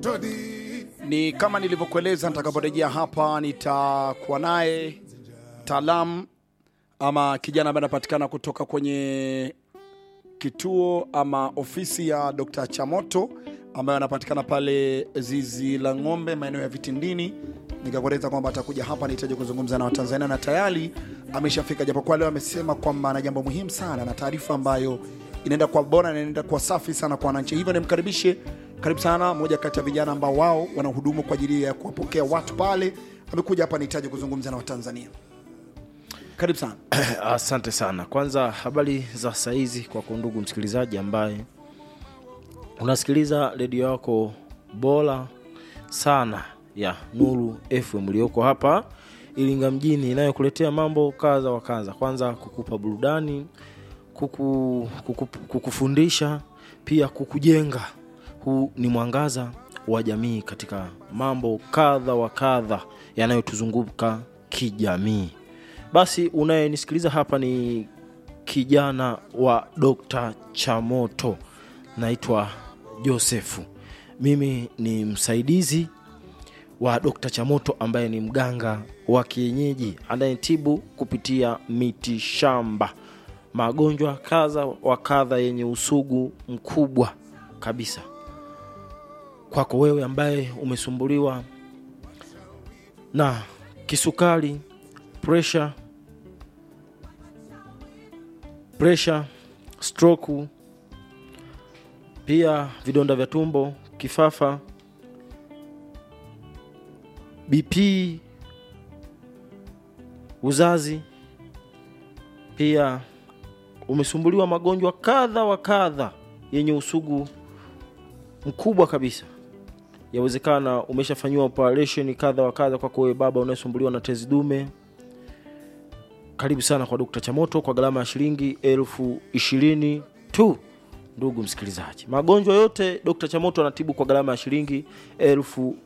Ni kama nilivyokueleza, nitakaporejea hapa nitakuwa naye mtaalamu ama kijana ambaye anapatikana kutoka kwenye kituo ama ofisi ya Dr. Chamoto ambayo anapatikana pale zizi la ng'ombe maeneo ya Vitindini. Nikakueleza kwamba atakuja hapa, nihitaji kuzungumza na Watanzania na tayari ameshafika, japokuwa leo amesema kwamba ana jambo muhimu sana na taarifa ambayo inaenda kwa bora na inaenda kwa safi sana kwa wananchi. Hivyo nimkaribishe, karibu sana, moja kati ya vijana ambao wao wanahudumu kwa ajili ya kuwapokea watu pale. Amekuja hapa, nihitaji kuzungumza na Watanzania. Karibu sana. Asante sana. Kwanza habari za saizi kwako ndugu msikilizaji ambaye unasikiliza redio yako bora sana ya Nuru FM iliyoko hapa Iringa mjini inayokuletea mambo kadha wa kadha. Kwanza kukupa burudani, kuku, kuku, kukufundisha pia kukujenga. Huu ni mwangaza wa jamii katika mambo kadha wa kadha yanayotuzunguka kijamii. Basi unayenisikiliza hapa ni kijana wa Dr. Chamoto, naitwa Josefu. Mimi ni msaidizi wa Dr. Chamoto ambaye ni mganga wa kienyeji anayetibu kupitia miti shamba, magonjwa kadha wa kadha yenye usugu mkubwa kabisa. Kwako wewe ambaye umesumbuliwa na kisukari, presha, presha, stroke, pia vidonda vya tumbo, kifafa, BP, uzazi, pia umesumbuliwa magonjwa kadha wa kadha yenye usugu mkubwa kabisa. Yawezekana umeshafanyiwa operation kadha wa kadha. Kwako wewe baba unayesumbuliwa na tezi dume, karibu sana kwa Dr. Chamoto kwa gharama ya shilingi elfu ishirini tu. Ndugu msikilizaji, magonjwa yote Dr. Chamoto anatibu kwa gharama ya shilingi elfu